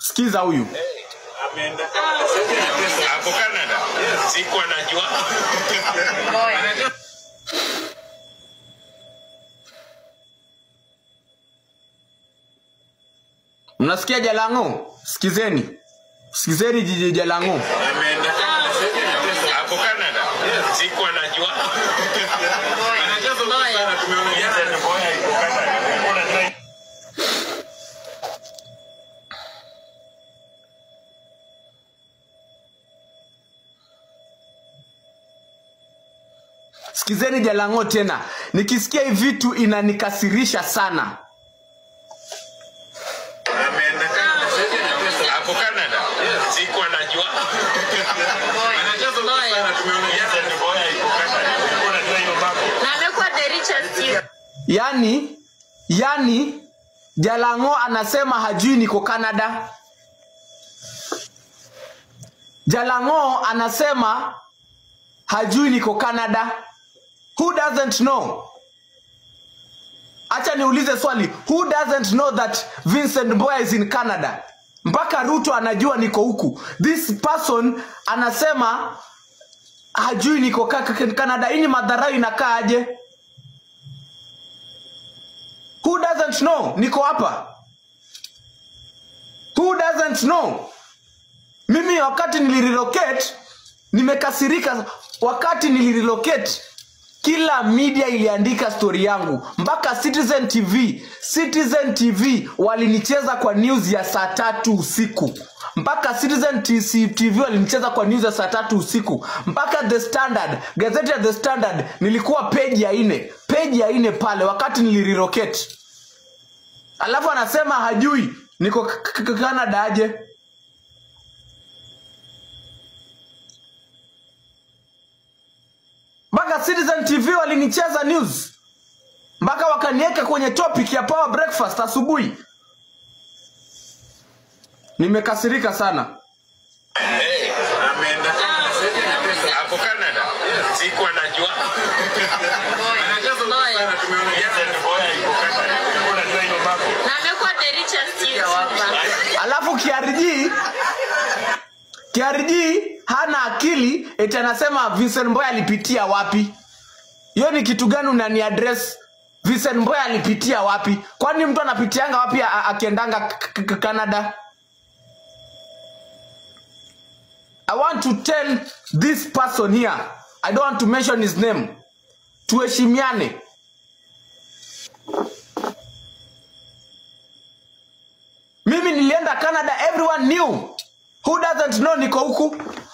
sikiza huyu ameenda hapo Canada. Sikuwa najua. mnasikia jalango sikizeni sikizeni jiji jalango Ameenda hapo Canada. Sikuwa najua. sikizeni jalango tena nikisikia hii vitu inanikasirisha sana Ameenda hapo Canada. Sikuwa najua. na amekuwa the richest youth. yani yani jalango anasema hajui niko canada jalango anasema hajui niko canada who doesn't know acha niulize swali who doesn't know that vincent boya is in canada mpaka ruto anajua niko huku this person anasema hajui niko ka- ka- canada hii ni madharau inakaa aje who doesn't know niko hapa who doesn't know mimi wakati nilirelocate nimekasirika wakati nilirelocate kila media iliandika stori yangu mpaka citizen tv citizen tv walinicheza kwa news ya saa tatu usiku mpaka citizen TC tv walinicheza kwa news ya saa tatu usiku mpaka the standard gazeti ya the standard nilikuwa peji ya ine peji ya ine pale wakati nilirelocate alafu anasema hajui niko k- k- k- canada aje mpaka citizen tv walinicheza news mpaka wakaniweka kwenye topic ya power breakfast asubuhi nimekasirika sana Ameenda hapo Canada. Sikuwa najua. na amekuwa the richest youth hapa. alafu kiariji kiariji hana akili eti anasema vincent mboya alipitia wapi hiyo ni kitu gani unani address vincent mboya alipitia wapi kwani mtu anapitianga wapi a- a- akiendanga k- k- canada i want to tell this person here i don't want to mention his name tuheshimiane mimi nilienda canada everyone knew who doesn't know niko huku